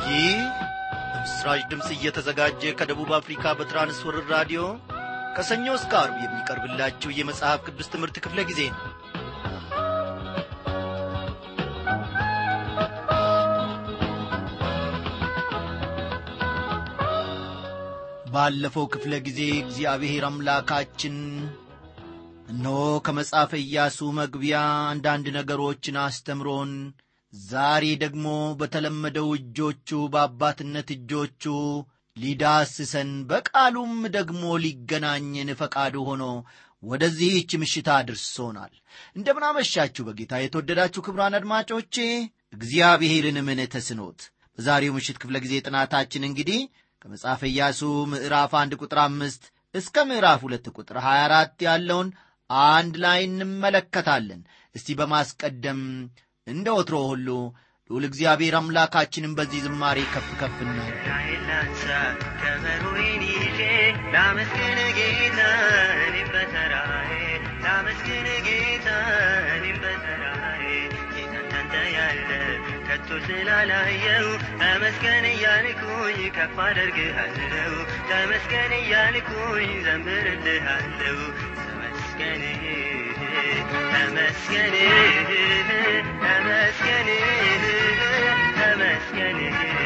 ይህ በምስራች ድምፅ እየተዘጋጀ ከደቡብ አፍሪካ በትራንስወርር ራዲዮ ከሰኞ እስከ አርብ የሚቀርብላችሁ የመጽሐፍ ቅዱስ ትምህርት ክፍለ ጊዜ ነው ባለፈው ክፍለ ጊዜ እግዚአብሔር አምላካችን እነሆ ከመጽሐፈ ኢያሱ መግቢያ አንዳንድ ነገሮችን አስተምሮን ዛሬ ደግሞ በተለመደው እጆቹ በአባትነት እጆቹ ሊዳስሰን በቃሉም ደግሞ ሊገናኝን ፈቃዱ ሆኖ ወደዚህች ምሽት አድርሶናል እንደምናመሻችሁ በጌታ የተወደዳችሁ ክብራን አድማጮቼ እግዚአብሔርን ምን ተስኖት በዛሬው ምሽት ክፍለ ጊዜ ጥናታችን እንግዲህ ከመጽሐፈ ኢያሱ ምዕራፍ አንድ ቁጥር አምስት እስከ ምዕራፍ ሁለት ቁጥር 24 ያለውን አንድ ላይ እንመለከታለን እስቲ በማስቀደም እንደ ወትሮ ሁሉ ልዑል እግዚአብሔር አምላካችንን በዚህ ዝማሬ ከፍ ከፍ ላንሳ ከበሮዬን ይዤ ላመስግን ጌታ እኔም በተራዬ ላመስግን ጌታ እኔም በተራዬ ጌታን ታንተ ያለ ከቶ ስላላየው ተመስገን እያልኩኝ ከፍ አደርግሃለሁ ተመስገን እያልኩኝ ዘምርልሃለሁ ተመስገን ተመስገን ተመስገን ተመስገን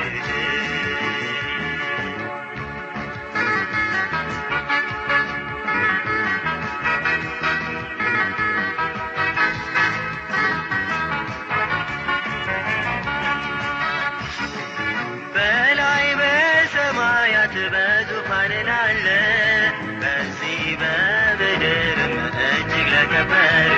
በላይ በሰማያት በዙፋን ላለ በዚህ በምድርም እጅግ ለከበር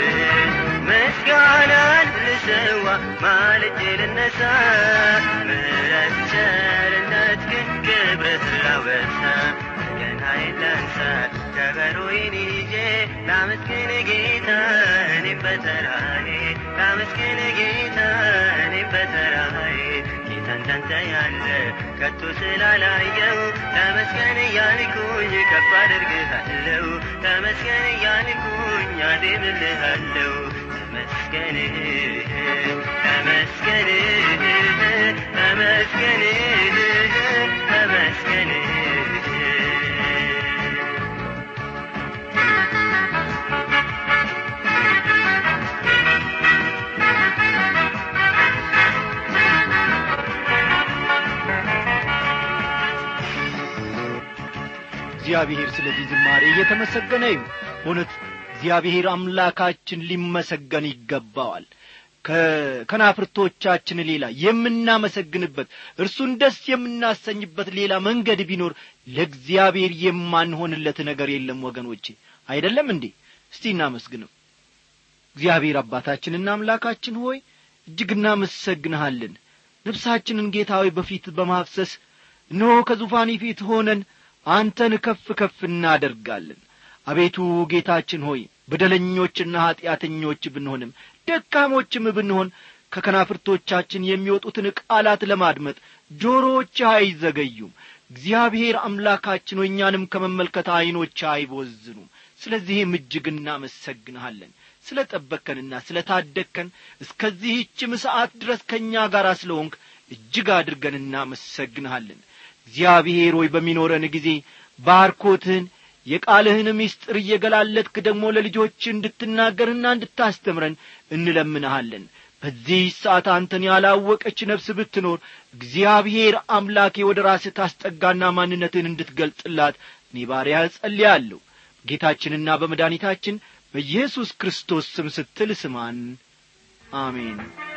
ምስጋናን ልሰዋ ማልጄ ልነሳ ምሕረት ቸርነት ግን ክብርህ ላወሳ ገናዬን ላንሳ ከበሮዬን ይዤ ላመስግን ጌታ እኔም በተራዬ ላመስግን ጌታ እኔም በተራዬ ጌታን ካንተ ያለ ከቶ ስላላየው ተመስገን እያልኩኝ ከፍ አደርግሃለሁ ተመስገን እያልኩኝ አዜምልሃለሁ ተመስገን ተመስገን ተመስገን ተመስገን እግዚአብሔር ስለዚህ ዝማሬ እየተመሰገነ ይሁን በእውነት እግዚአብሔር አምላካችን ሊመሰገን ይገባዋል ከከናፍርቶቻችን ሌላ የምናመሰግንበት እርሱን ደስ የምናሰኝበት ሌላ መንገድ ቢኖር ለእግዚአብሔር የማንሆንለት ነገር የለም ወገኖቼ አይደለም እንዴ እስቲ እናመስግነው እግዚአብሔር አባታችንና አምላካችን ሆይ እጅግ እናመሰግንሃለን ልብሳችንን ጌታዊ በፊት በማፍሰስ እነሆ ከዙፋኒ ፊት ሆነን አንተን ከፍ ከፍ እናደርጋለን አቤቱ ጌታችን ሆይ በደለኞችና ኀጢአተኞች ብንሆንም ደካሞችም ብንሆን ከከናፍርቶቻችን የሚወጡትን ቃላት ለማድመጥ ጆሮዎች አይዘገዩም እግዚአብሔር አምላካችን ሆይ እኛንም ከመመልከት ዐይኖች አይቦዝኑም ስለዚህም እጅግ እናመሰግንሃለን ስለ ጠበከንና ስለ ታደግከን እስከዚህችም ሰዓት ድረስ ከእኛ ጋር ስለ ሆንክ እጅግ አድርገን እናመሰግንሃለን እግዚአብሔር ሆይ በሚኖረን ጊዜ ባርኮትህን የቃልህን ምስጢር እየገላለጥክ ደግሞ ለልጆች እንድትናገርና እንድታስተምረን እንለምንሃለን በዚህ ሰዓት አንተን ያላወቀች ነፍስ ብትኖር እግዚአብሔር አምላኬ ወደ ራስህ ታስጠጋና ማንነትህን እንድትገልጽላት እኔ ባሪያ እጸልያለሁ ጌታችንና በመድኃኒታችን በኢየሱስ ክርስቶስ ስም ስትል ስማን አሜን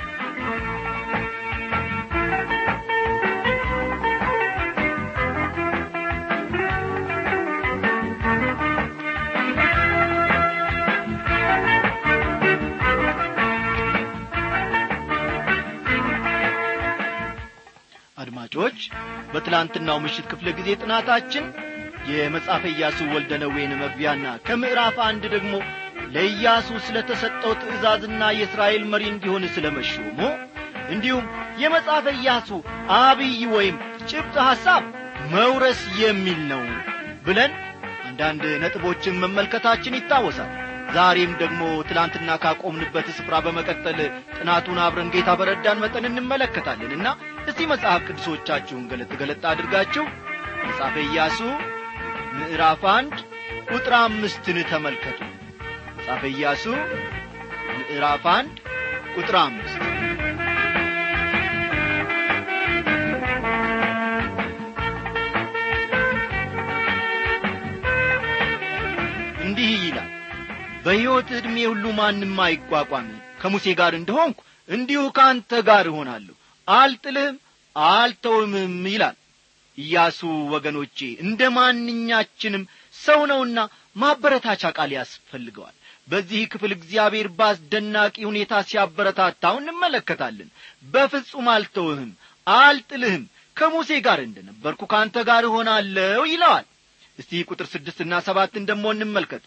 አድማጮች በትላንትናው ምሽት ክፍለ ጊዜ ጥናታችን የመጽሐፈ ኢያሱ ወልደ ነዌን መግቢያና ከምዕራፍ አንድ ደግሞ ለኢያሱ ስለ ተሰጠው ትእዛዝና የእስራኤል መሪ እንዲሆን ስለ መሾሙ እንዲሁም የመጽሐፈ ኢያሱ አብይ ወይም ጭብጥ ሐሳብ መውረስ የሚል ነው ብለን አንዳንድ ነጥቦችን መመልከታችን ይታወሳል ዛሬም ደግሞ ትላንትና ካቆምንበት ስፍራ በመቀጠል ጥናቱን አብረን ጌታ በረዳን መጠን እንመለከታለንና እስቲ መጽሐፍ ቅዱሶቻችሁን ገለጥ ገለጥ አድርጋችሁ መጽሐፈ ኢያሱ ምዕራፍ አንድ ቁጥር አምስትን ተመልከቱ መጽሐፈ ኢያሱ ምዕራፍ አንድ ቁጥር አምስት እንዲህ ይላል በሕይወት ዕድሜ ሁሉ ማንም አይቋቋም ከሙሴ ጋር እንደሆንኩ እንዲሁ ከአንተ ጋር እሆናለሁ አልጥልህም አልተውምም ይላል ኢያሱ ወገኖቼ እንደ ማንኛችንም ሰው ነውና ማበረታቻ ቃል ያስፈልገዋል በዚህ ክፍል እግዚአብሔር በአስደናቂ ሁኔታ ሲያበረታታው እንመለከታለን በፍጹም አልተውህም አልጥልህም ከሙሴ ጋር እንደ ነበርኩ ከአንተ ጋር እሆናለሁ ይለዋል እስቲ ቁጥር ስድስትና ሰባትን ደሞ እንመልከት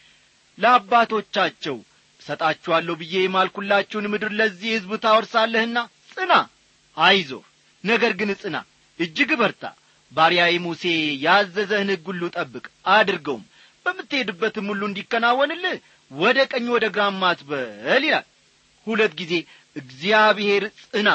ለአባቶቻቸው እሰጣችኋለሁ ብዬ የማልኩላችሁን ምድር ለዚህ ሕዝብ ታወርሳለህና ጽና አይዞህ ነገር ግን ጽና እጅግ በርታ ባሪያዬ ሙሴ ያዘዘህን ሕግ ሁሉ ጠብቅ አድርገውም በምትሄድበትም ሁሉ እንዲከናወንልህ ወደ ቀኝ ወደ ግራም አትበል ይላል ሁለት ጊዜ እግዚአብሔር ጽና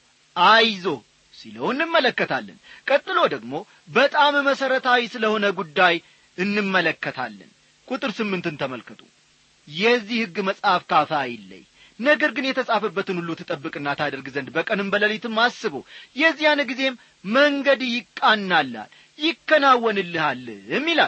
አይዞህ ሲለው እንመለከታለን ቀጥሎ ደግሞ በጣም መሠረታዊ ስለሆነ ጉዳይ እንመለከታለን ቁጥር ስምንትን ተመልከቱ የዚህ ሕግ መጽሐፍ ካፋ አይለይ ነገር ግን የተጻፈበትን ሁሉ ትጠብቅና ታደርግ ዘንድ በቀንም በሌሊትም አስቡ የዚያን ጊዜም መንገድ ይቃናልሃል ይከናወንልሃልም ይላል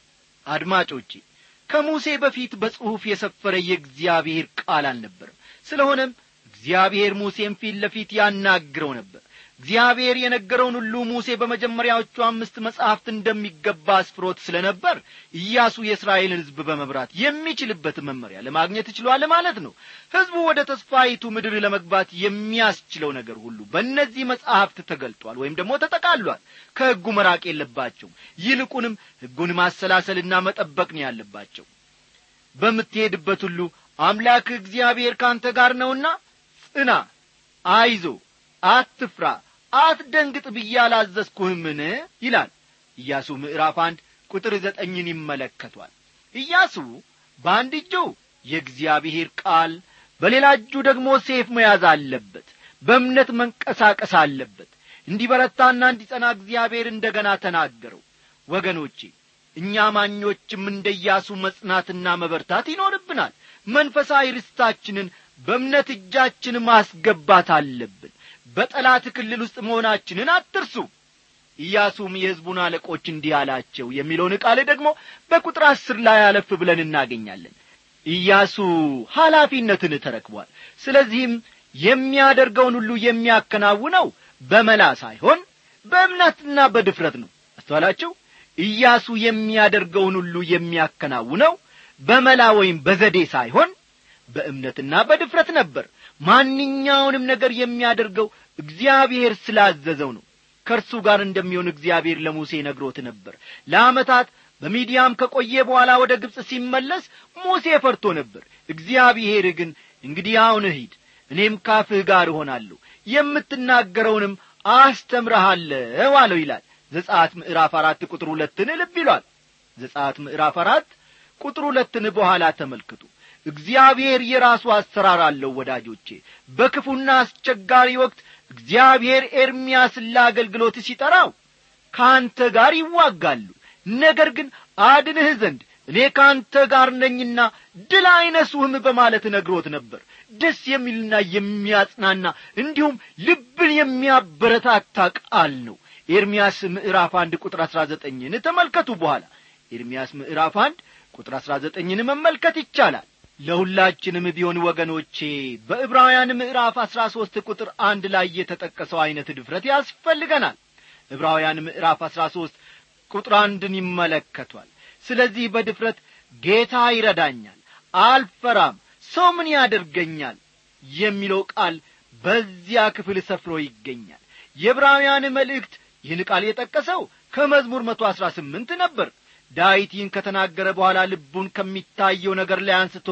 አድማጮቼ ከሙሴ በፊት በጽሑፍ የሰፈረ የእግዚአብሔር ቃል አልነበርም ስለሆነም እግዚአብሔር ሙሴን ፊት ለፊት ያናግረው ነበር እግዚአብሔር የነገረውን ሁሉ ሙሴ በመጀመሪያዎቹ አምስት መጻሕፍት እንደሚገባ አስፍሮት ስለ ነበር ኢያሱ የእስራኤልን ሕዝብ በመብራት የሚችልበት መመሪያ ለማግኘት ችሏል ማለት ነው ሕዝቡ ወደ ተስፋይቱ ምድር ለመግባት የሚያስችለው ነገር ሁሉ በእነዚህ መጻሕፍት ተገልጧል ወይም ደግሞ ተጠቃሏል ከሕጉ መራቅ የለባቸውም ይልቁንም ሕጉን ማሰላሰልና መጠበቅ ነው ያለባቸው በምትሄድበት ሁሉ አምላክ እግዚአብሔር ካንተ ጋር ነውና ጽና አይዞ አትፍራ አትደንግጥ ብዬ አላዘዝኩህምን ይላል ኢያሱ ምዕራፍ አንድ ቁጥር ዘጠኝን ይመለከቷል ኢያሱ በአንድ እጁ የእግዚአብሔር ቃል በሌላ እጁ ደግሞ ሴፍ መያዝ አለበት በእምነት መንቀሳቀስ አለበት እንዲበረታና እንዲጸና እግዚአብሔር እንደ ገና ተናገረው ወገኖቼ እኛ ማኞችም እንደ ኢያሱ መጽናትና መበርታት ይኖርብናል መንፈሳዊ ርስታችንን በእምነት እጃችን ማስገባት አለብን በጠላት ክልል ውስጥ መሆናችንን አትርሱ ኢያሱም የሕዝቡን አለቆች እንዲህ አላቸው የሚለውን ቃል ደግሞ በቁጥር አስር ላይ አለፍ ብለን እናገኛለን ኢያሱ ኃላፊነትን ተረክቧል ስለዚህም የሚያደርገውን ሁሉ የሚያከናውነው በመላ ሳይሆን በእምነትና በድፍረት ነው አስተዋላችሁ ኢያሱ የሚያደርገውን ሁሉ የሚያከናውነው በመላ ወይም በዘዴ ሳይሆን በእምነትና በድፍረት ነበር ማንኛውንም ነገር የሚያደርገው እግዚአብሔር ስላዘዘው ነው ከእርሱ ጋር እንደሚሆን እግዚአብሔር ለሙሴ ነግሮት ነበር ለዓመታት በሚዲያም ከቆየ በኋላ ወደ ግብፅ ሲመለስ ሙሴ ፈርቶ ነበር እግዚአብሔር ግን እንግዲህ አሁን ሂድ እኔም ካፍህ ጋር እሆናለሁ የምትናገረውንም አስተምረሃለሁ አለው ይላል ዘጻት ምዕራፍ አራት ቁጥር ሁለትን ልብ ይሏል ዘጻት ምዕራፍ አራት ቁጥር ሁለትን በኋላ ተመልክቱ እግዚአብሔር የራሱ አሰራር አለው ወዳጆቼ በክፉና አስቸጋሪ ወቅት እግዚአብሔር ኤርምያስን ለአገልግሎት ሲጠራው ከአንተ ጋር ይዋጋሉ ነገር ግን አድንህ ዘንድ እኔ ከአንተ ጋር ነኝና ድል አይነሱህም በማለት ነግሮት ነበር ደስ የሚልና የሚያጽናና እንዲሁም ልብን የሚያበረታታ ቃል ነው ኤርምያስ ምዕራፍ አንድ ቁጥር አሥራ ዘጠኝን ተመልከቱ በኋላ ኤርምያስ ምዕራፍ አንድ ቁጥር አሥራ ዘጠኝን መመልከት ይቻላል ለሁላችንም ቢሆን ወገኖቼ በዕብራውያን ምዕራፍ አሥራ ሦስት ቁጥር አንድ ላይ የተጠቀሰው ዐይነት ድፍረት ያስፈልገናል ዕብራውያን ምዕራፍ አሥራ ሦስት ቁጥር አንድን ይመለከቷል ስለዚህ በድፍረት ጌታ ይረዳኛል አልፈራም ሰው ምን ያደርገኛል የሚለው ቃል በዚያ ክፍል ሰፍሮ ይገኛል የዕብራውያን መልእክት ይህን ቃል የጠቀሰው ከመዝሙር መቶ አሥራ ስምንት ነበር ዳዊት ይህን ከተናገረ በኋላ ልቡን ከሚታየው ነገር ላይ አንስቶ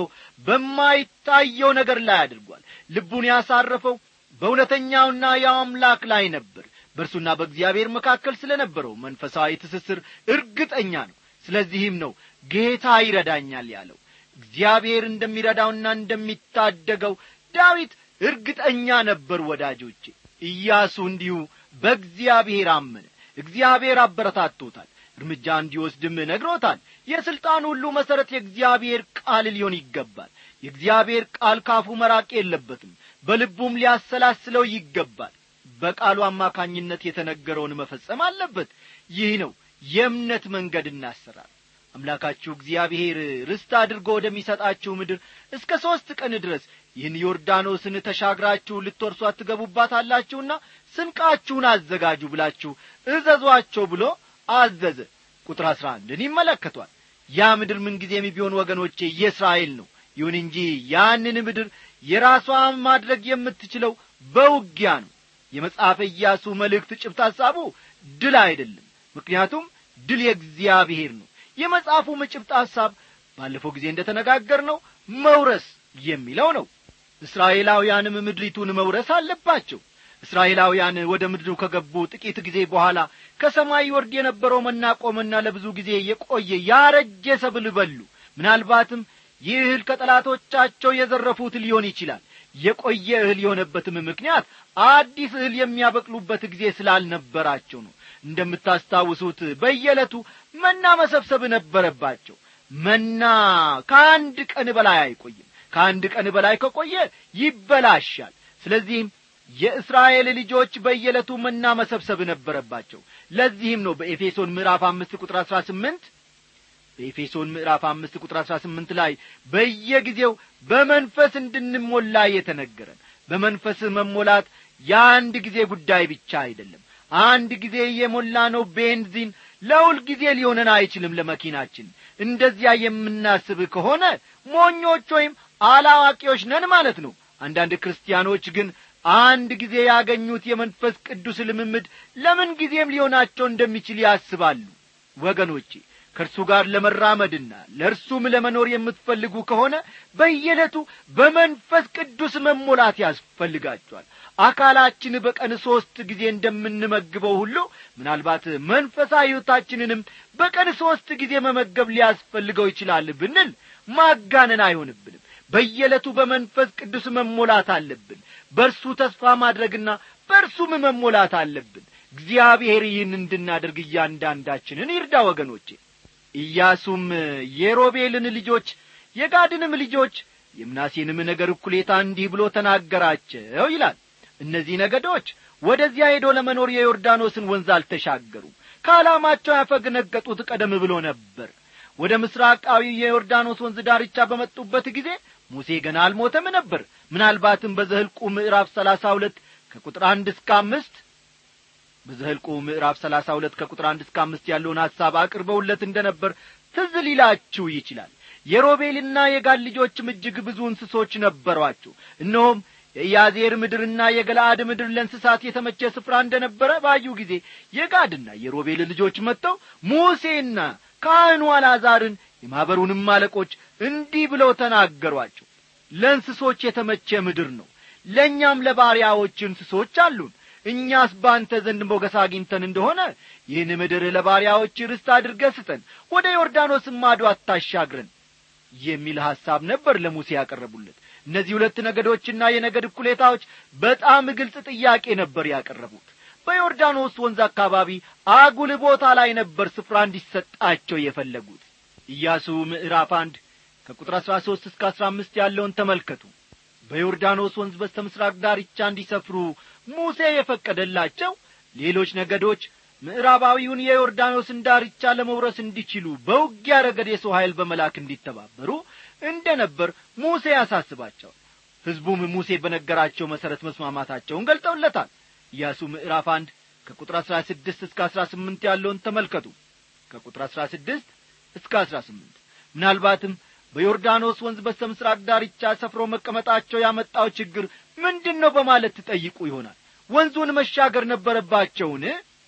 በማይታየው ነገር ላይ አድርጓል ልቡን ያሳረፈው በእውነተኛውና ያው አምላክ ላይ ነበር በእርሱና በእግዚአብሔር መካከል ስለ ነበረው መንፈሳዊ ትስስር እርግጠኛ ነው ስለዚህም ነው ጌታ ይረዳኛል ያለው እግዚአብሔር እንደሚረዳውና እንደሚታደገው ዳዊት እርግጠኛ ነበር ወዳጆቼ ኢያሱ እንዲሁ በእግዚአብሔር አመነ እግዚአብሔር አበረታቶታል እርምጃ እንዲወስድም ነግሮታል የሥልጣን ሁሉ መሠረት የእግዚአብሔር ቃል ሊሆን ይገባል የእግዚአብሔር ቃል ካፉ መራቅ የለበትም በልቡም ሊያሰላስለው ይገባል በቃሉ አማካኝነት የተነገረውን መፈጸም አለበት ይህ ነው የእምነት መንገድ እናሰራር አምላካችሁ እግዚአብሔር ርስት አድርጎ ወደሚሰጣችሁ ምድር እስከ ሦስት ቀን ድረስ ይህን ዮርዳኖስን ተሻግራችሁ ልትወርሱ አትገቡባታላችሁና ስንቃችሁን አዘጋጁ ብላችሁ እዘዟቸው ብሎ አዘዘ ቁጥር አሥራ አንድን ይመለከቷል ያ ምድር ምንጊዜም ቢሆን ወገኖቼ የእስራኤል ነው ይሁን እንጂ ያንን ምድር የራሷ ማድረግ የምትችለው በውጊያ ነው የመጽሐፈ ኢያሱ መልእክት ጭብት ሐሳቡ ድል አይደለም ምክንያቱም ድል የእግዚአብሔር ነው የመጽሐፉም ጭብጥ ሐሳብ ባለፈው ጊዜ እንደ ተነጋገር ነው መውረስ የሚለው ነው እስራኤላውያንም ምድሪቱን መውረስ አለባቸው እስራኤላውያን ወደ ምድሩ ከገቡ ጥቂት ጊዜ በኋላ ከሰማይ ወርድ የነበረው መናቆምና ለብዙ ጊዜ የቆየ ያረጀ ሰብል በሉ ምናልባትም ይህ እህል ከጠላቶቻቸው የዘረፉት ሊሆን ይችላል የቆየ እህል የሆነበትም ምክንያት አዲስ እህል የሚያበቅሉበት ጊዜ ስላልነበራቸው ነው እንደምታስታውሱት በየዕለቱ መና መሰብሰብ ነበረባቸው መና ከአንድ ቀን በላይ አይቆይም ከአንድ ቀን በላይ ከቆየ ይበላሻል ስለዚህም የእስራኤል ልጆች በየዕለቱ መና መሰብሰብ ነበረባቸው ለዚህም ነው በኤፌሶን ምዕራፍ አምስት ቁጥር አሥራ ስምንት በኤፌሶን ምዕራፍ አምስት ቁጥር አሥራ ስምንት ላይ በየጊዜው በመንፈስ እንድንሞላ የተነገረን በመንፈስ መሞላት የአንድ ጊዜ ጉዳይ ብቻ አይደለም አንድ ጊዜ የሞላ ነው ቤንዚን ለሁል ጊዜ ሊሆነን አይችልም ለመኪናችን እንደዚያ የምናስብ ከሆነ ሞኞች ወይም አላዋቂዎች ነን ማለት ነው አንዳንድ ክርስቲያኖች ግን አንድ ጊዜ ያገኙት የመንፈስ ቅዱስ ልምምድ ለምን ጊዜም ሊሆናቸው እንደሚችል ያስባሉ ወገኖቼ ከእርሱ ጋር ለመራመድና ለእርሱም ለመኖር የምትፈልጉ ከሆነ በየዕለቱ በመንፈስ ቅዱስ መሞላት ያስፈልጋቸዋል አካላችን በቀን ሦስት ጊዜ እንደምንመግበው ሁሉ ምናልባት መንፈሳዊ ሕይወታችንንም በቀን ሦስት ጊዜ መመገብ ሊያስፈልገው ይችላል ብንል ማጋነን አይሆንብንም በየዕለቱ በመንፈስ ቅዱስ መሞላት አለብን በእርሱ ተስፋ ማድረግና በእርሱም መሞላት አለብን እግዚአብሔር ይህን እንድናደርግ እያንዳንዳችንን ይርዳ ወገኖቼ ኢያሱም የሮቤልን ልጆች የጋድንም ልጆች የምናሴንም ነገር እኩሌታ እንዲህ ብሎ ተናገራቸው ይላል እነዚህ ነገዶች ወደዚያ ሄዶ ለመኖር የዮርዳኖስን ወንዝ አልተሻገሩም ከዓላማቸው ያፈገነገጡት ቀደም ብሎ ነበር ወደ ምስራቃዊ የዮርዳኖስ ወንዝ ዳርቻ በመጡበት ጊዜ ሙሴ ገና አልሞተም ነበር ምናልባትም በዘህልቁ ምዕራፍ ሰላሳ ሁለት ከቁጥር አንድ እስከ አምስት በዘህልቁ ምዕራፍ ሰላሳ ሁለት ከቁጥር አንድ እስከ አምስት ያለውን ሐሳብ አቅርበውለት እንደ ነበር ትዝ ሊላችሁ ይችላል የሮቤልና የጋድ ልጆችም እጅግ ብዙ እንስሶች ነበሯቸው እነሆም የኢያዜር ምድርና የገላአድ ምድር ለእንስሳት የተመቸ ስፍራ እንደ ነበረ ባዩ ጊዜ የጋድና የሮቤል ልጆች መጥተው ሙሴና ካህኑ አልዓዛርን የማኅበሩንም አለቆች እንዲህ ብለው ተናገሯቸው ለእንስሶች የተመቸ ምድር ነው ለእኛም ለባሪያዎች እንስሶች አሉን እኛስ በአንተ ዘንድ ሞገስ አግኝተን እንደሆነ ይህን ምድር ለባሪያዎች ርስት አድርገ ስጠን ወደ ዮርዳኖስ ማዶ አታሻግረን የሚል ሐሳብ ነበር ለሙሴ ያቀረቡለት እነዚህ ሁለት ነገዶችና የነገድ እኩሌታዎች በጣም ግልጽ ጥያቄ ነበር ያቀረቡት በዮርዳኖስ ወንዝ አካባቢ አጉል ቦታ ላይ ነበር ስፍራ እንዲሰጣቸው የፈለጉት ኢያሱ ምዕራፍ አንድ ከቁጥር አሥራ ሦስት እስከ አሥራ አምስት ያለውን ተመልከቱ በዮርዳኖስ ወንዝ በስተ ምሥራቅ ዳርቻ እንዲሰፍሩ ሙሴ የፈቀደላቸው ሌሎች ነገዶች ምዕራባዊውን የዮርዳኖስን ዳርቻ ለመውረስ እንዲችሉ በውጊያ ረገድ የሰው ኃይል በመላክ እንዲተባበሩ እንደ ነበር ሙሴ ያሳስባቸዋል ሕዝቡም ሙሴ በነገራቸው መሠረት መስማማታቸውን ገልጠውለታል ኢያሱ ምዕራፍ አንድ ከቁጥር አሥራ ስድስት እስከ አሥራ ስምንት ያለውን ተመልከቱ ከቁጥር አሥራ ስድስት እስከ አሥራ ስምንት ምናልባትም በዮርዳኖስ ወንዝ በስተ ምሥራቅ ዳርቻ ሰፍሮ መቀመጣቸው ያመጣው ችግር ምንድን ነው በማለት ትጠይቁ ይሆናል ወንዙን መሻገር ነበረባቸውን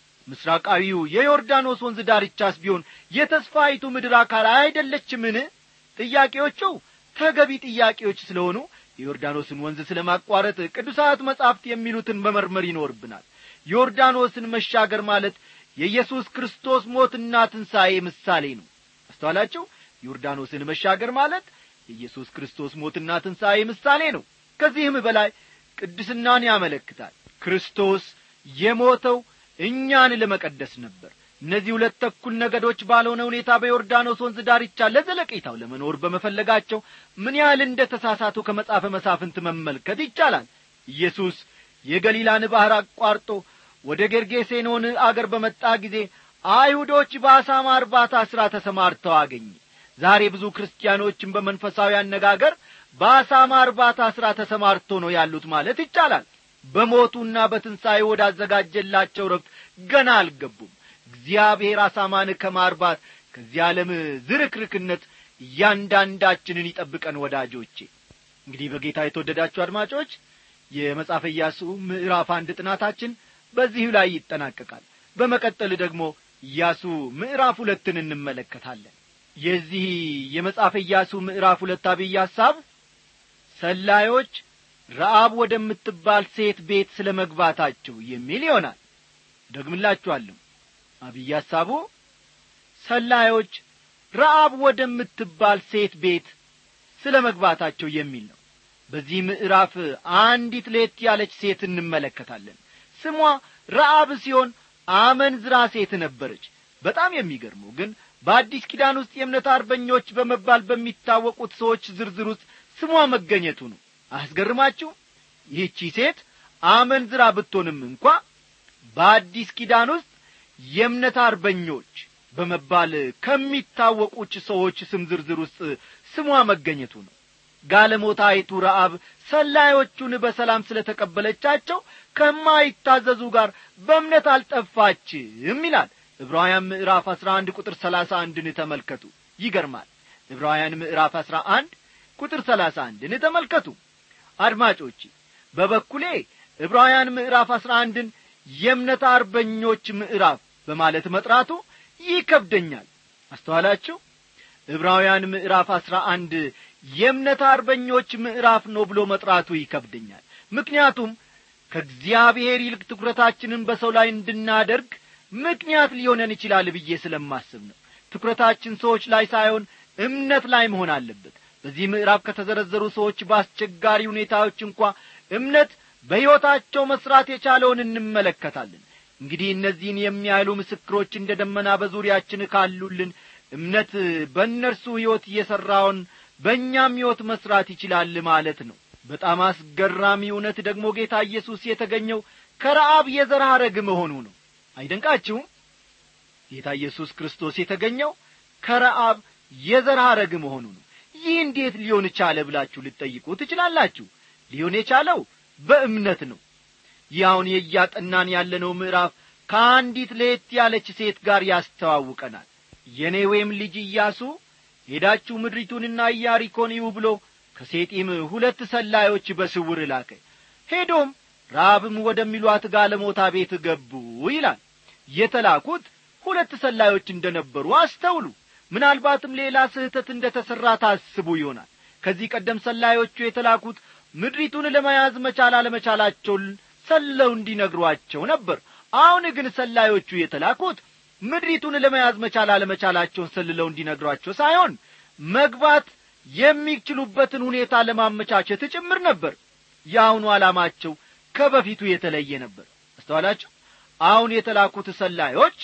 ምስራቃዊው የዮርዳኖስ ወንዝ ዳርቻስ ቢሆን የተስፋይቱ ምድር አካል አይደለችምን ጥያቄዎቹ ተገቢ ጥያቄዎች ስለሆኑ የዮርዳኖስን ወንዝ ስለ ማቋረጥ ቅዱሳት መጻሕፍት የሚሉትን መመርመር ይኖርብናል ዮርዳኖስን መሻገር ማለት የኢየሱስ ክርስቶስ ሞትና ትንሣኤ ምሳሌ ነው አስተዋላችሁ ዮርዳኖስን መሻገር ማለት የኢየሱስ ክርስቶስ ሞትና ትንሣኤ ምሳሌ ነው ከዚህም በላይ ቅድስናን ያመለክታል ክርስቶስ የሞተው እኛን ለመቀደስ ነበር እነዚህ ሁለት ተኩል ነገዶች ባልሆነ ሁኔታ በዮርዳኖስ ወንዝ ዳርቻ ለዘለቄታው ለመኖር በመፈለጋቸው ምን ያህል እንደ ተሳሳቱ ከመጽሐፈ መሳፍንት መመልከት ይቻላል ኢየሱስ የገሊላን ባሕር አቋርጦ ወደ ጌርጌሴኖን አገር በመጣ ጊዜ አይሁዶች በአሳማ እርባታ ሥራ ተሰማርተው አገኘ ዛሬ ብዙ ክርስቲያኖችን በመንፈሳዊ አነጋገር በአሳማ እርባታ ሥራ ተሰማርቶ ነው ያሉት ማለት ይቻላል በሞቱና በትንሣኤ ወዳዘጋጀላቸው ረብት ገና አልገቡም እግዚአብሔር አሳማን ከማርባት ከዚህ ዓለም ዝርክርክነት እያንዳንዳችንን ይጠብቀን ወዳጆቼ እንግዲህ በጌታ የተወደዳችሁ አድማጮች የመጽሐፈ ኢያሱ ምዕራፍ አንድ ጥናታችን በዚሁ ላይ ይጠናቀቃል በመቀጠል ደግሞ ኢያሱ ምዕራፍ ሁለትን እንመለከታለን የዚህ የመጽሐፈ ኢያሱ ምዕራፍ ሁለት አብይ ሐሳብ ሰላዮች ረአብ ወደምትባል ሴት ቤት ስለ መግባታቸው የሚል ይሆናል ደግምላችኋለሁ አብይ ሐሳቡ ሰላዮች ረአብ ወደምትባል ሴት ቤት ስለ መግባታቸው የሚል ነው በዚህ ምዕራፍ አንዲት ሌት ያለች ሴት እንመለከታለን ስሟ ረአብ ሲሆን አመንዝራ ሴት ነበረች በጣም የሚገርመው ግን በአዲስ ኪዳን ውስጥ የእምነት አርበኞች በመባል በሚታወቁት ሰዎች ዝርዝር ውስጥ ስሟ መገኘቱ ነው አያስገርማችሁ ይህቺ ሴት አመንዝራ ብትሆንም እንኳ በአዲስ ኪዳን ውስጥ የእምነት አርበኞች በመባል ከሚታወቁች ሰዎች ስም ዝርዝር ውስጥ ስሟ መገኘቱ ነው ጋለሞታይቱ ረአብ ሰላዮቹን በሰላም ስለ ተቀበለቻቸው ከማይታዘዙ ጋር በእምነት አልጠፋችም ይላል ዕብራውያን ምዕራፍ አሥራ አንድ ቁጥር ሰላሳ አንድን ተመልከቱ ይገርማል ዕብራውያን ምዕራፍ አሥራ አንድ ቁጥር ሰላሳ አንድን ተመልከቱ አድማጮቼ በበኩሌ ዕብራውያን ምዕራፍ አሥራ አንድን የእምነት አርበኞች ምዕራፍ በማለት መጥራቱ ይከብደኛል አስተዋላችሁ ዕብራውያን ምዕራፍ አሥራ አንድ የእምነት አርበኞች ምዕራፍ ነው ብሎ መጥራቱ ይከብደኛል ምክንያቱም ከእግዚአብሔር ይልቅ ትኩረታችንን በሰው ላይ እንድናደርግ ምክንያት ሊሆነን ይችላል ብዬ ስለማስብ ነው ትኩረታችን ሰዎች ላይ ሳይሆን እምነት ላይ መሆን አለበት በዚህ ምዕራፍ ከተዘረዘሩ ሰዎች በአስቸጋሪ ሁኔታዎች እንኳ እምነት በሕይወታቸው መሥራት የቻለውን እንመለከታለን እንግዲህ እነዚህን የሚያህሉ ምስክሮች እንደ ደመና በዙሪያችን ካሉልን እምነት በእነርሱ ሕይወት እየሠራውን በእኛም ሕይወት መሥራት ይችላል ማለት ነው በጣም አስገራሚ እውነት ደግሞ ጌታ ኢየሱስ የተገኘው ከረአብ የዘር ሐረግ መሆኑ ነው አይደንቃችሁም ጌታ ኢየሱስ ክርስቶስ የተገኘው ከረአብ የዘር ሐረግ መሆኑ ነው ይህ እንዴት ሊሆን ቻለ ብላችሁ ልትጠይቁ ትችላላችሁ ሊሆን የቻለው በእምነት ነው ይህ አሁን የእያጠናን ያለነው ምዕራፍ ከአንዲት ለየት ያለች ሴት ጋር ያስተዋውቀናል የኔዌም ልጅ ኢያሱ ሄዳችሁ ምድሪቱንና ኢያሪኮን ይዩ ብሎ ከሴጢም ሁለት ሰላዮች በስውር ላከ ሄዶም ራብም ወደሚሏት ጋለሞታ ቤት ገቡ ይላል የተላኩት ሁለት ሰላዮች እንደ ነበሩ አስተውሉ ምናልባትም ሌላ ስህተት እንደ ተሠራ ታስቡ ይሆናል ከዚህ ቀደም ሰላዮቹ የተላኩት ምድሪቱን ለመያዝ መቻል አለመቻላቸውን ሰለው እንዲነግሯቸው ነበር አሁን ግን ሰላዮቹ የተላኩት ምድሪቱን ለመያዝ መቻል አለመቻላቸውን ሰልለው እንዲነግሯቸው ሳይሆን መግባት የሚችሉበትን ሁኔታ ለማመቻቸት ጭምር ነበር የአሁኑ ዓላማቸው ከበፊቱ የተለየ ነበር አስተዋላችሁ አሁን የተላኩት ሰላዮች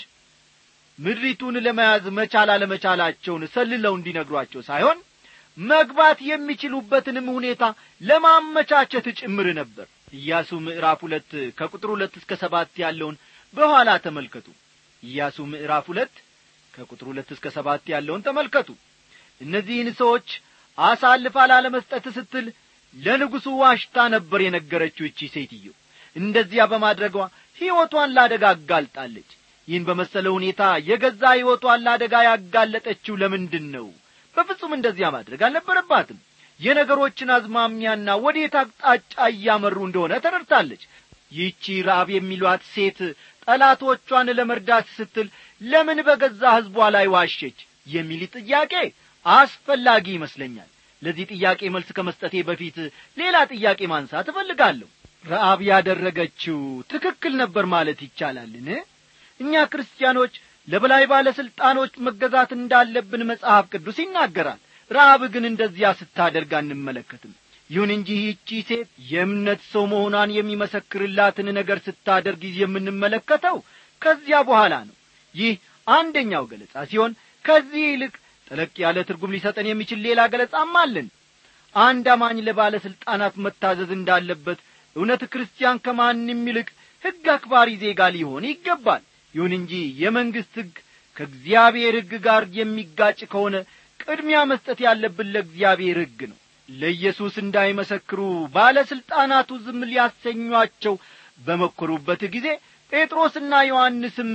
ምድሪቱን ለመያዝ መቻል አለመቻላቸውን ሰልለው እንዲነግሯቸው ሳይሆን መግባት የሚችሉበትንም ሁኔታ ለማመቻቸት ጭምር ነበር ኢያሱ ምዕራፍ ሁለት ከቁጥር ሁለት እስከ ሰባት ያለውን በኋላ ተመልከቱ ኢያሱ ምዕራፍ ሁለት ከቁጥር ሁለት እስከ ሰባት ያለውን ተመልከቱ እነዚህን ሰዎች አሳልፋ ላለመስጠት ስትል ለንጉሡ ዋሽታ ነበር የነገረችው እቺ ሴትዮ እንደዚያ በማድረጓ ሕይወቷን ላደጋ አጋልጣለች ይህን በመሰለ ሁኔታ የገዛ ሕይወቷን ላደጋ ያጋለጠችው ለምንድን ነው በፍጹም እንደዚያ ማድረግ አልነበረባትም የነገሮችን አዝማሚያና ወዴት አቅጣጫ እያመሩ እንደሆነ ተረድታለች ይህቺ ራብ የሚሏት ሴት ጠላቶቿን ለመርዳት ስትል ለምን በገዛ ሕዝቧ ላይ ዋሸች የሚል ጥያቄ አስፈላጊ ይመስለኛል ለዚህ ጥያቄ መልስ ከመስጠቴ በፊት ሌላ ጥያቄ ማንሳት እፈልጋለሁ ረአብ ያደረገችው ትክክል ነበር ማለት ይቻላልን እኛ ክርስቲያኖች ለበላይ ባለሥልጣኖች መገዛት እንዳለብን መጽሐፍ ቅዱስ ይናገራል ረአብ ግን እንደዚያ ስታደርግ አንመለከትም ይሁን እንጂ ይህቺ ሴት የእምነት ሰው መሆኗን የሚመሰክርላትን ነገር ስታደርግ የምንመለከተው ከዚያ በኋላ ነው ይህ አንደኛው ገለጻ ሲሆን ከዚህ ይልቅ ጠለቅ ያለ ትርጉም ሊሰጠን የሚችል ሌላ ገለጻም አለን አንድ አማኝ ለባለሥልጣናት መታዘዝ እንዳለበት እውነት ክርስቲያን ከማንም ይልቅ ሕግ አክባሪ ዜጋ ሊሆን ይገባል ይሁን እንጂ የመንግሥት ሕግ ከእግዚአብሔር ሕግ ጋር የሚጋጭ ከሆነ ቅድሚያ መስጠት ያለብን ለእግዚአብሔር ሕግ ነው ለኢየሱስ እንዳይመሰክሩ ባለሥልጣናቱ ዝም ሊያሰኟቸው በመኰሩበት ጊዜ ጴጥሮስና ዮሐንስም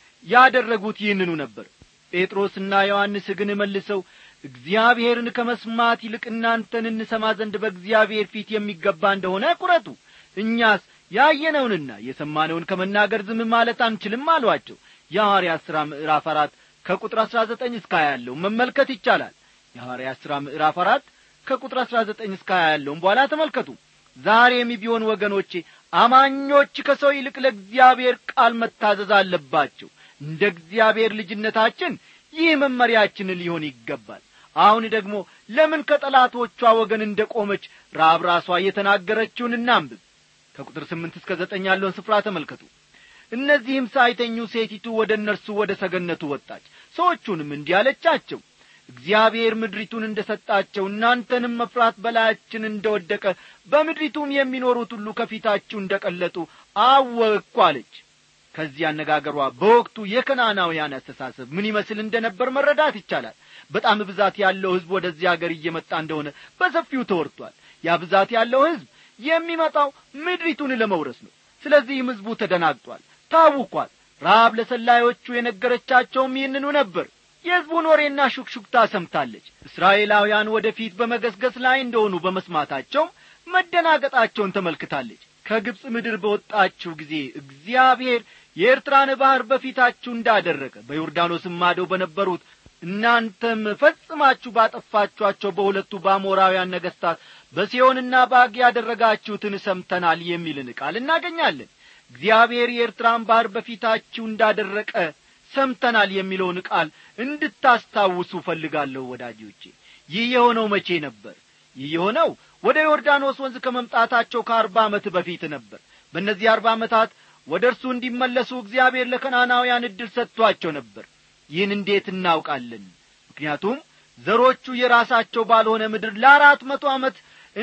ያደረጉት ይህንኑ ነበር ጴጥሮስና ዮሐንስ ግን መልሰው እግዚአብሔርን ከመስማት ይልቅ እናንተን እንሰማ ዘንድ በእግዚአብሔር ፊት የሚገባ እንደሆነ ቁረጡ እኛስ ያየነውንና የሰማነውን ከመናገር ዝም ማለት አንችልም አሏቸው የሐዋርያት ሥራ ምዕራፍ አራት ከቁጥር አሥራ ዘጠኝ እስከ ሀያ ያለውን መመልከት ይቻላል የሐዋርያት ሥራ ምዕራፍ አራት ከቁጥር አሥራ ዘጠኝ እስከ ሀያ ያለውን በኋላ ተመልከቱ ዛሬም ቢሆን ወገኖቼ አማኞች ከሰው ይልቅ ለእግዚአብሔር ቃል መታዘዝ አለባቸው እንደ እግዚአብሔር ልጅነታችን ይህ መመሪያችን ሊሆን ይገባል አሁን ደግሞ ለምን ከጠላቶቿ ወገን እንደ ቆመች ራብ ራሷ የተናገረችውን እናንብብ ከቁጥር ስምንት እስከ ዘጠኝ ያለውን ስፍራ ተመልከቱ እነዚህም ሳይተኙ ሴቲቱ ወደ እነርሱ ወደ ሰገነቱ ወጣች ሰዎቹንም እንዲህ አለቻቸው እግዚአብሔር ምድሪቱን እንደ ሰጣቸው እናንተንም መፍራት በላያችን እንደ ወደቀ በምድሪቱም የሚኖሩት ሁሉ ከፊታችሁ እንደ ቀለጡ አወቅኩ አለች ከዚህ አነጋገሯ በወቅቱ የከናናውያን አስተሳሰብ ምን ይመስል እንደ ነበር መረዳት ይቻላል በጣም ብዛት ያለው ሕዝብ ወደዚህ አገር እየመጣ እንደሆነ በሰፊው ተወርቷል ያ ብዛት ያለው ሕዝብ የሚመጣው ምድሪቱን ለመውረስ ነው ስለዚህም ሕዝቡ ተደናግጧል ታውኳል ረሃብ ለሰላዮቹ የነገረቻቸውም ይህንኑ ነበር የሕዝቡን ወሬና ሹክሹክታ ሰምታለች እስራኤላውያን ወደፊት በመገስገስ ላይ እንደሆኑ በመስማታቸውም መደናገጣቸውን ተመልክታለች ከግብፅ ምድር በወጣችሁ ጊዜ እግዚአብሔር የኤርትራን ባሕር በፊታችሁ እንዳደረገ በዮርዳኖስም ማዶ በነበሩት እናንተም ፈጽማችሁ ባጠፋችኋቸው በሁለቱ በአሞራውያን ነገሥታት በሲዮንና ባግ ያደረጋችሁትን ሰምተናል የሚልን ቃል እናገኛለን እግዚአብሔር የኤርትራን ባሕር በፊታችሁ እንዳደረቀ ሰምተናል የሚለውን ቃል እንድታስታውሱ ፈልጋለሁ ወዳጆቼ ይህ የሆነው መቼ ነበር ይህ የሆነው ወደ ዮርዳኖስ ወንዝ ከመምጣታቸው ከአርባ ዓመት በፊት ነበር በእነዚህ አርባ ዓመታት ወደ እርሱ እንዲመለሱ እግዚአብሔር ለከናናውያን ዕድል ሰጥቶአቸው ነበር ይህን እንዴት እናውቃለን ምክንያቱም ዘሮቹ የራሳቸው ባልሆነ ምድር ለአራት መቶ ዓመት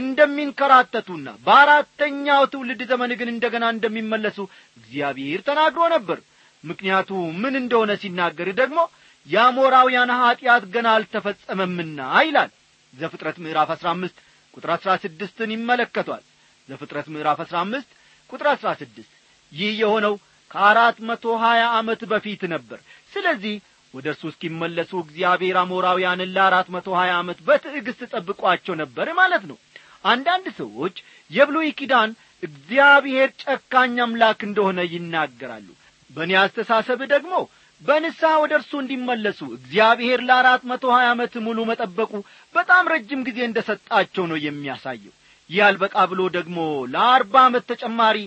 እንደሚንከራተቱና በአራተኛው ትውልድ ዘመን ግን እንደገና እንደሚመለሱ እግዚአብሔር ተናግሮ ነበር ምክንያቱ ምን እንደሆነ ሲናገር ደግሞ የአሞራውያን ኀጢአት ገና አልተፈጸመምና ይላል ዘፍጥረት ምዕራፍ አሥራ አምስት ቁጥር አሥራ ስድስትን ይመለከቷል ዘፍጥረት ምዕራፍ አሥራ አምስት ቁጥር አሥራ ስድስት ይህ የሆነው ከአራት መቶ ሀያ ዓመት በፊት ነበር ስለዚህ ወደ እርሱ እስኪመለሱ እግዚአብሔር አሞራውያንን ለአራት መቶ ሀያ ዓመት በትዕግሥት ጠብቋቸው ነበር ማለት ነው አንዳንድ ሰዎች የብሉይ ኪዳን እግዚአብሔር ጨካኝ አምላክ እንደሆነ ይናገራሉ በእኔ አስተሳሰብ ደግሞ በንስሐ ወደ እርሱ እንዲመለሱ እግዚአብሔር ለአራት መቶ ሀያ ዓመት ሙሉ መጠበቁ በጣም ረጅም ጊዜ እንደ ሰጣቸው ነው የሚያሳየው ይህ አልበቃ ብሎ ደግሞ ለአርባ ዓመት ተጨማሪ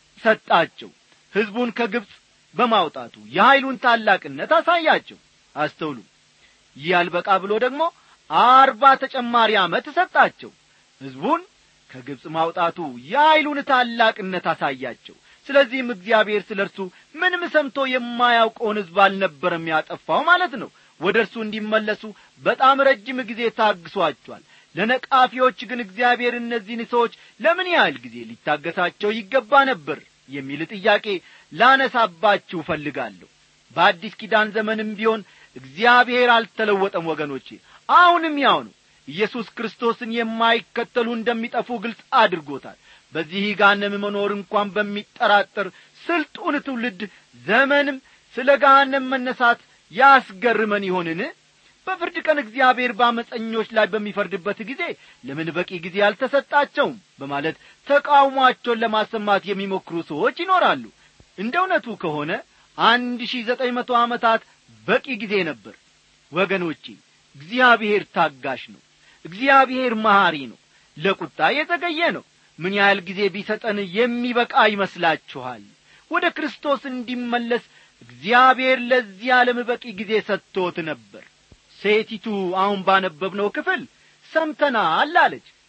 ሰጣቸው ሕዝቡን ከግብፅ በማውጣቱ የኀይሉን ታላቅነት አሳያቸው አስተውሉ ይህ አልበቃ ብሎ ደግሞ አርባ ተጨማሪ ዓመት ሰጣቸው ሕዝቡን ከግብፅ ማውጣቱ የኀይሉን ታላቅነት አሳያቸው ስለዚህም እግዚአብሔር ስለ እርሱ ምንም ሰምቶ የማያውቀውን ሕዝብ አልነበረም ያጠፋው ማለት ነው ወደ እርሱ እንዲመለሱ በጣም ረጅም ጊዜ ታግሷቸዋል ለነቃፊዎች ግን እግዚአብሔር እነዚህን ሰዎች ለምን ያህል ጊዜ ሊታገሳቸው ይገባ ነበር የሚል ጥያቄ ላነሳባችሁ እፈልጋለሁ በአዲስ ኪዳን ዘመንም ቢሆን እግዚአብሔር አልተለወጠም ወገኖቼ አሁንም ያው ነው ኢየሱስ ክርስቶስን የማይከተሉ እንደሚጠፉ ግልጽ አድርጎታል በዚህ ጋነም መኖር እንኳን በሚጠራጠር ስልጡን ትውልድ ዘመንም ስለ ገሃነም መነሳት ያስገርመን ይሆንን በፍርድ ቀን እግዚአብሔር በአመፀኞች ላይ በሚፈርድበት ጊዜ ለምን በቂ ጊዜ አልተሰጣቸውም በማለት ተቃውሟቸውን ለማሰማት የሚሞክሩ ሰዎች ይኖራሉ እንደ እውነቱ ከሆነ አንድ ሺህ ዘጠኝ መቶ ዓመታት በቂ ጊዜ ነበር ወገኖቼ እግዚአብሔር ታጋሽ ነው እግዚአብሔር መሐሪ ነው ለቁጣ የተገየ ነው ምን ያህል ጊዜ ቢሰጠን የሚበቃ ይመስላችኋል ወደ ክርስቶስ እንዲመለስ እግዚአብሔር ለዚህ ዓለም በቂ ጊዜ ሰጥቶት ነበር ሴቲቱ አሁን ባነበብነው ክፍል ሰምተናል አለች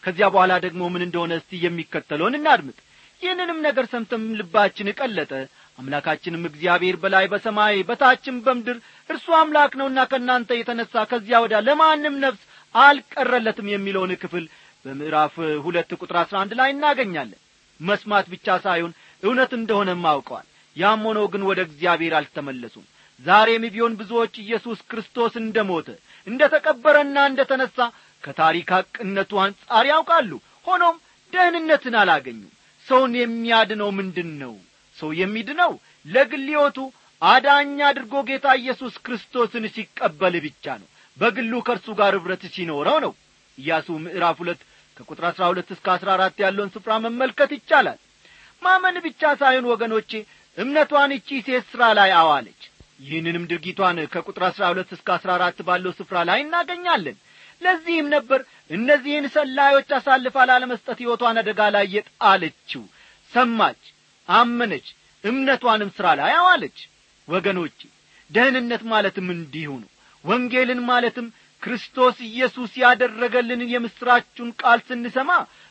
ከዚያ በኋላ ደግሞ ምን እንደሆነ እስቲ የሚከተለውን እናድምጥ ይህንንም ነገር ሰምተም ልባችን ቀለጠ አምላካችንም እግዚአብሔር በላይ በሰማይ በታችም በምድር እርሱ አምላክ ነውና ከእናንተ የተነሣ ከዚያ ወዲያ ለማንም ነፍስ አልቀረለትም የሚለውን ክፍል በምዕራፍ ሁለት ቁጥር አሥራ አንድ ላይ እናገኛለን መስማት ብቻ ሳይሆን እውነት እንደሆነም አውቀዋል ያም ሆኖ ግን ወደ እግዚአብሔር አልተመለሱም ዛሬም ቢሆን ብዙዎች ኢየሱስ ክርስቶስ እንደ ሞተ እንደ ተቀበረና እንደ ተነሣ ከታሪክ ሐቅነቱ አንጻር ያውቃሉ ሆኖም ደህንነትን አላገኙም ሰውን የሚያድነው ምንድን ነው ሰው የሚድነው ለግል ሕይወቱ አዳኛ አድርጎ ጌታ ኢየሱስ ክርስቶስን ሲቀበል ብቻ ነው በግሉ ከእርሱ ጋር ኅብረት ሲኖረው ነው ኢያሱ ምዕራፍ ሁለት ከቁጥር አሥራ ሁለት እስከ አሥራ አራት ያለውን ስፍራ መመልከት ይቻላል ማመን ብቻ ሳይሆን ወገኖቼ እምነቷን እቺ ሴት ሥራ ላይ አዋለች ይህንንም ድርጊቷን ከቁጥር አሥራ ሁለት እስከ አሥራ አራት ባለው ስፍራ ላይ እናገኛለን ለዚህም ነበር እነዚህን ሰላዮች አሳልፋ ላለመስጠት ሕይወቷን አደጋ ላይ የጣለችው ሰማች አመነች እምነቷንም ሥራ ላይ አዋለች ወገኖቼ ደህንነት ማለትም እንዲሁ ነው ወንጌልን ማለትም ክርስቶስ ኢየሱስ ያደረገልንን የምሥራቹን ቃል ስንሰማ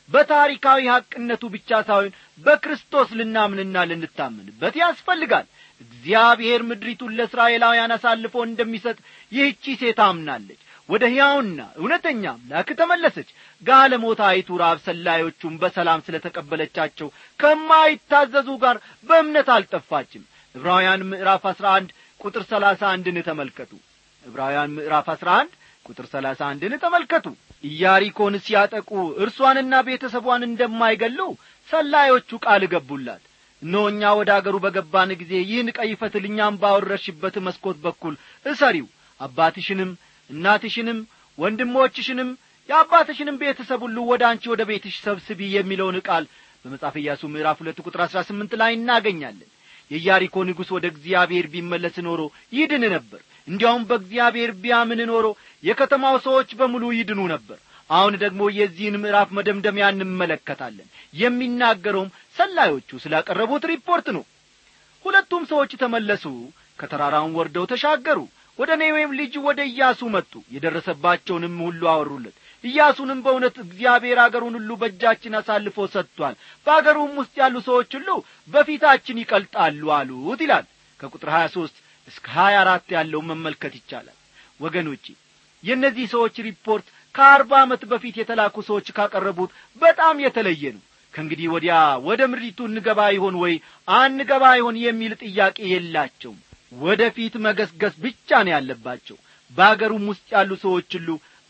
በታሪካዊ ሐቅነቱ ብቻ ሳይሆን በክርስቶስ ልናምንና ልንታመንበት ያስፈልጋል እግዚአብሔር ምድሪቱን ለእስራኤላውያን አሳልፎ እንደሚሰጥ ይህቺ ሴት አምናለች ወደ ሕያውና እውነተኛ አምላክ ተመለሰች ጋለሞታይቱ ራብ ሰላዮቹም በሰላም ስለ ተቀበለቻቸው ከማይታዘዙ ጋር በእምነት አልጠፋችም ዕብራውያን ምዕራፍ አሥራ አንድ ቁጥር ሰላሳ አንድን ተመልከቱ ዕብራውያን ምዕራፍ አሥራ አንድ ቁጥር ሰላሳ አንድን ተመልከቱ ኢያሪኮን ሲያጠቁ እርሷንና ቤተሰቧን እንደማይገሉ ሰላዮቹ ቃል ገቡላት እነሆ እኛ ወደ አገሩ በገባን ጊዜ ይህን ቀይ ፈትል እኛም ባወረሽበት መስኮት በኩል እሰሪው አባትሽንም እናትሽንም ወንድሞችሽንም የአባትሽንም ቤተሰብ ሁሉ ወደ አንቺ ወደ ቤትሽ ሰብስቢ የሚለውን ቃል በመጽሐፍ ኢያሱ ምዕራፍ ሁለት ቁጥር አሥራ ስምንት ላይ እናገኛለን የኢያሪኮ ንጉሥ ወደ እግዚአብሔር ቢመለስ ኖሮ ይድን ነበር እንዲያውም በእግዚአብሔር ቢያምን ኖሮ የከተማው ሰዎች በሙሉ ይድኑ ነበር አሁን ደግሞ የዚህን ምዕራፍ መደምደሚያ እንመለከታለን የሚናገረውም ሰላዮቹ ስላቀረቡት ሪፖርት ነው ሁለቱም ሰዎች ተመለሱ ከተራራውን ወርደው ተሻገሩ ወደ ኔዌም ልጅ ወደ ኢያሱ መጡ የደረሰባቸውንም ሁሉ አወሩለት ኢያሱንም በእውነት እግዚአብሔር አገሩን ሁሉ በእጃችን አሳልፎ ሰጥቷል በአገሩም ውስጥ ያሉ ሰዎች ሁሉ በፊታችን ይቀልጣሉ አሉት ይላል ከቁጥር ሀያ ሦስት እስከ ሀያ አራት ያለውን መመልከት ይቻላል ወገኖቼ የእነዚህ ሰዎች ሪፖርት ከአርባ ዓመት በፊት የተላኩ ሰዎች ካቀረቡት በጣም የተለየ ነው ከእንግዲህ ወዲያ ወደ ምድሪቱ እንገባ ይሆን ወይ አንገባ ይሆን የሚል ጥያቄ የላቸውም ወደ ፊት መገስገስ ብቻ ነው ያለባቸው በአገሩም ውስጥ ያሉ ሰዎች ሁሉ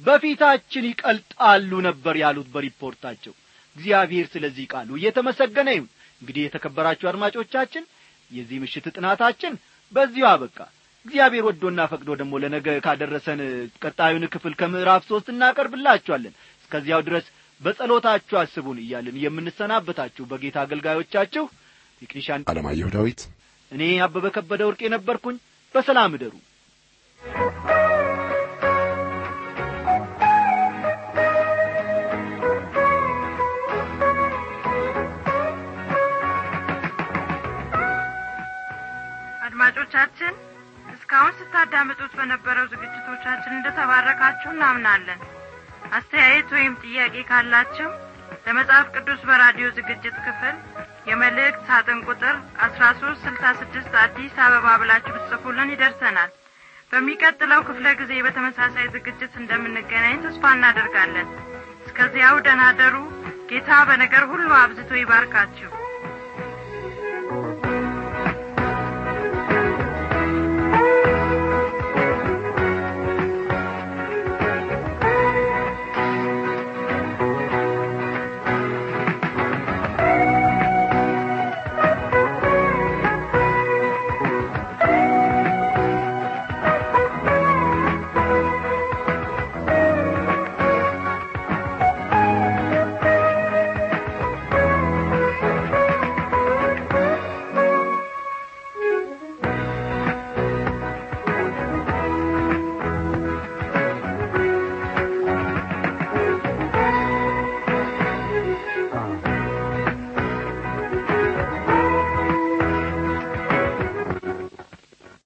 በፊታችን ይቀልጣሉ ነበር ያሉት በሪፖርታቸው እግዚአብሔር ስለዚህ ቃሉ እየተመሰገነ ይሁን እንግዲህ የተከበራችሁ አድማጮቻችን የዚህ ምሽት ጥናታችን በዚሁ አበቃ እግዚአብሔር ወዶና ፈቅዶ ደግሞ ለነገ ካደረሰን ቀጣዩን ክፍል ከምዕራፍ ሦስት እናቀርብላችኋለን እስከዚያው ድረስ በጸሎታችሁ አስቡን እያልን የምንሰናበታችሁ በጌታ አገልጋዮቻችሁ ቴክኒሻን አለማየሁ ዳዊት እኔ አበበ ከበደ ወርቅ የነበርኩኝ በሰላም እደሩ አድማጮቻችን እስካሁን ስታዳምጡት በነበረው ዝግጅቶቻችን እንደተባረካችሁ እናምናለን አስተያየት ወይም ጥያቄ ካላችሁ ለመጽሐፍ ቅዱስ በራዲዮ ዝግጅት ክፍል የመልእክት ሳጥን ቁጥር አስራ ሶስት ስልሳ ስድስት አዲስ አበባ ብላችሁ ብትጽፉልን ይደርሰናል በሚቀጥለው ክፍለ ጊዜ በተመሳሳይ ዝግጅት እንደምንገናኝ ተስፋ እናደርጋለን እስከዚያው ደናደሩ ጌታ በነገር ሁሉ አብዝቶ ይባርካችሁ